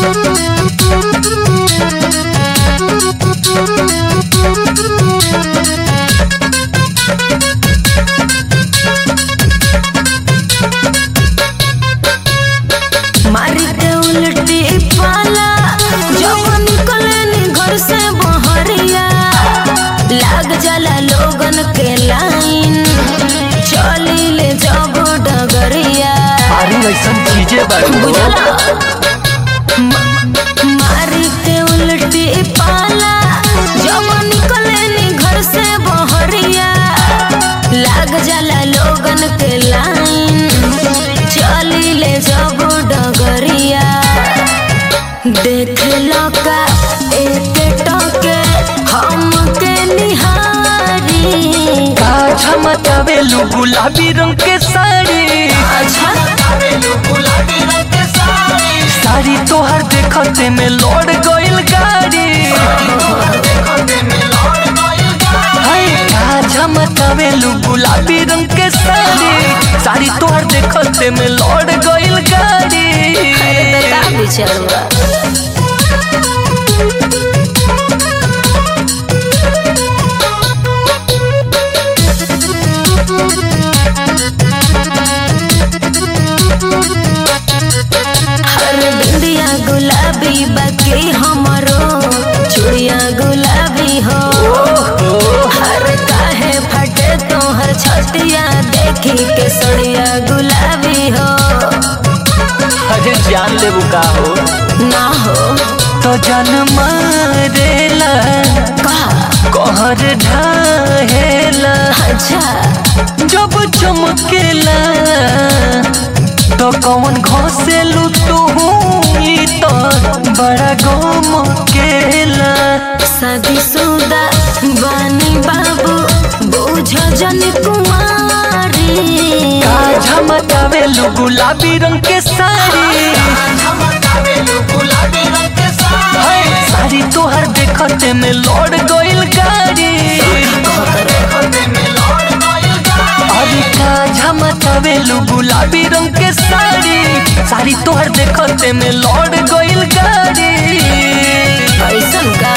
मारी के उल्टी पाला जब निकले घर से बहरिया लाग जाला लोगन के लाइन चली ले जब डगरिया अरे ऐसन चीजें बारू बुझला म- मारी के उल्टी पाला जब निकले घर से बहरिया लाग जाला लोगन के लाइन चली ले जब डगरिया देख लो का एक टके हम के निहारी का झमकावेलू गुलाबी रंग के साड़ी अच्छा साड़ी तोहर देखते में लौट गइल गाड़ी हाय का झमकावेलू गुलाबी रंग के साड़ी साड़ी तोहर देखते में लौट गइल गाड़ी अरे तो का बिचड़ुआ हर बिंदिया गुलाबी बाकी हमरो चुड़िया गुलाबी हो हर काहे फटे तोहर छतिया देखी के सड़िया गुलाबी हो अरे जान लेबू का हो ना हो तो जन मारेला का कहर ढाहेला अच्छा जब चमकेला तो कौन घोसेलू तू ई तो बड़ा गमकेला शादीशुदा बानी बाबू बुझ जन कुमारी का झमकावेलू गुलाबी रंग के साड़ी हाय, साड़ी तोहर देखते में लौट गइल गाड़ी अरे का झमकावेलू गुलाबी रंग के साड़ी साड़ी तोहर देखते में लौट गइल गाड़ी ऐसन का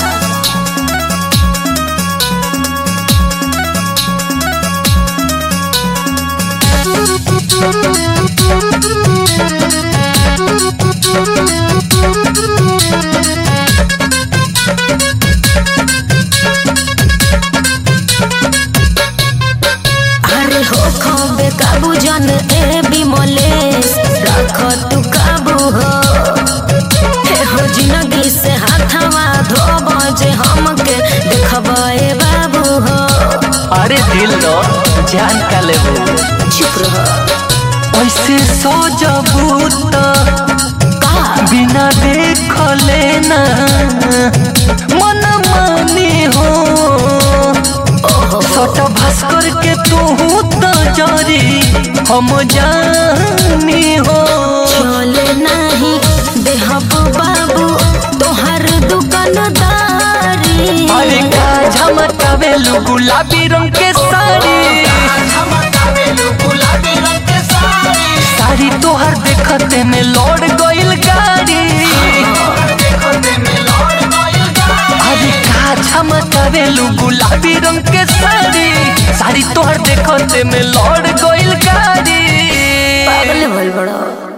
अरे हो खबे काबू जन ए बिमलेश रख तू काबू हो हे हो जिंदगी से हाथवा धोब जे हमके देखबे बाबू हो अरे दिल रो जान का लेबू चुप रह ऐसे सजबू तो का बिना देख लेना मन मानी हो सट भास्कर के तू तो जरी हम जानी हो चले नहीं देहब बाबू तोहर दुकानदारी अरे का झमकावेलू गुलाबी रंग के साड़ी साड़ी तोहर देखते में लौट गइल गाड़ी अरे का झमकावेलू गुलाबी रंग के साड़ी साड़ी तोहर देखते में लौट गइल गाड़ी पागल भइल बड़ा